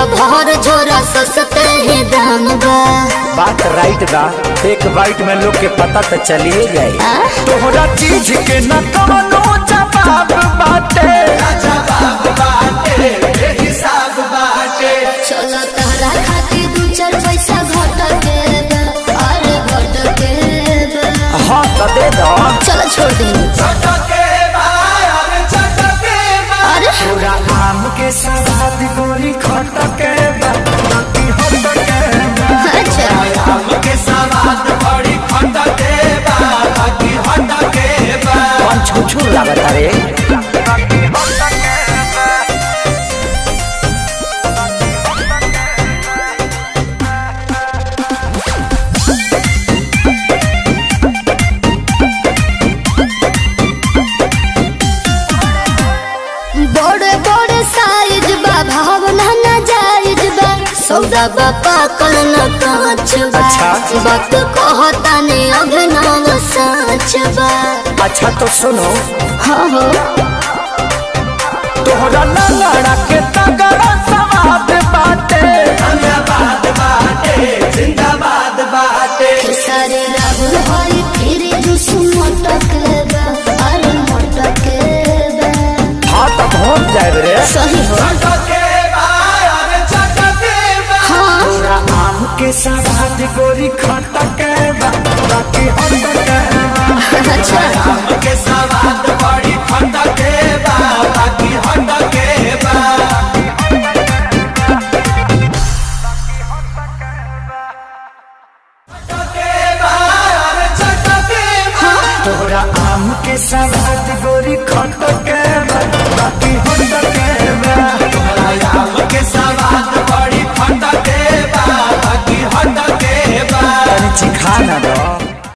भर झोरा सस्ते ही दाम बा बात राइट बा एक बाइट में लोग के पता तो चलिए जाए आ? तोहरा चीज के न कवनो जवाब बाटे चलो तहरा खातिर दू चार पैसा घट के बा, अरे घट के बा। हाँ तो दे दो चलो छोड़ दे अरे पूरा आम के सवाद गोरी खटके बा, बाकी हटके बा। अच्छा कौन छुछुर लागत रे बड़े बड़े साइज बा भावना ना जायज बा सौदा बा पाकल न कांच बा अच्छा। वक्त कहता ने अभिनव साच बा अच्छा तो सुनो हाँ हो तोहरा लंगड़ा के तगड़ा सवाद बाटे सारे राहुल हरी फिर जुस मटक बा अरे मटक बा हाँ तो पहुँच जाए रे सही हो हाँ पूरा आम के सवाद गोरी खटके बा, बाकी हटके बा। अच्छा तोहरा आम के सवाद गोरी खटके